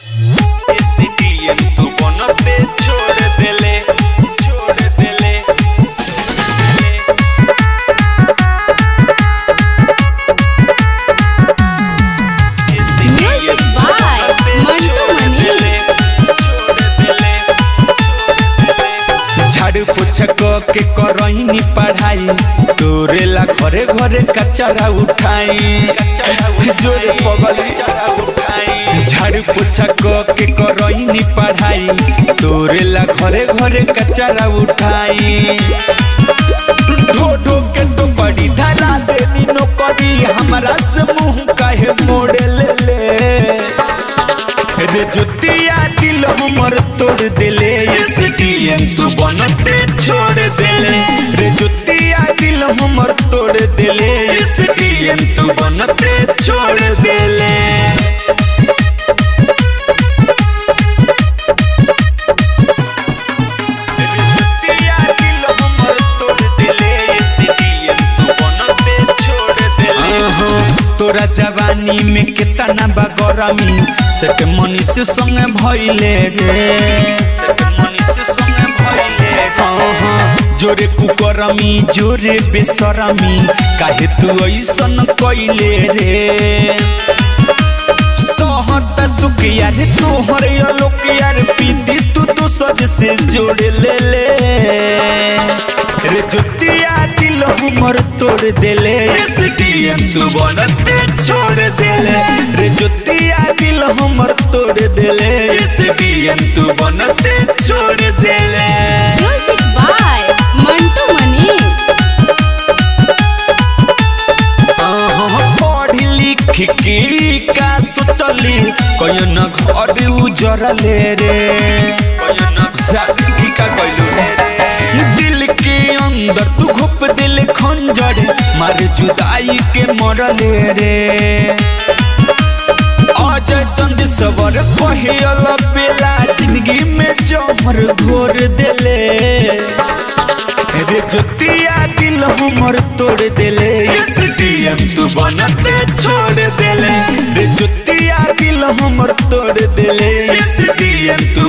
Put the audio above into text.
ACDM तू बनते छोड़ देले छोड़ देले Music by Mantu Mani. झाड़ू पोछा क के करहिनी पढ़ाई तोरे ला घरे घरे कचरा उठाई जोरे पगली झाड़ू पोछा क के करहिनी पढ़ाई तोरे ला घरे घरे कचरा उठाई ढो ढो के तो बड़ी धरा देनी नौकरी हमरा से मुंह काहे मोड़े ले ले रे जुतिया दिल हमर तोड़ देले एसडीएम तू बनते छोड़ देले रे जुतिया दिल हमर तोड़ देले एसडीएम तू बनते छोड़ देले रे जुतिया दिल हमर तोड़ देले एसडीएम तू बनते छोड़ देले तोरा जवानी में कितना बा गरमी सेट मनीष संगे भइले रे सेट मनीष संगे भइले हाँ हाँ जोरे कुकरमी जोरे बेसरमी काहे तू ऐसन कइले रे सहत सुखिया रे तोहर अलोकिया रे पीती तू दूसर से जोड़ ले ले रे जुतिया दिल हमर तोड़ देले एसडीएम तू बनते छोड़ देले रे जुतिया दिल हमर तोड़ देले एसडीएम तू बनते छोड़ देले Music by Mantu Mani. पढ़ी लिख के का सोचली कयन घर उजरले रे कयन शादी का कइलू रे दिल के अंदर तू घुप दिल खंजर मार जुदाई के मरले रे अजय चंद सबर पहियल बेला जिंदगी में जमर घोर देले रे जुतिया दिल हमर तोड़ देले एसडीएम तू बनते छोड़ देले रे जुतिया दिल हमर तोड़ देले एसडीएम तू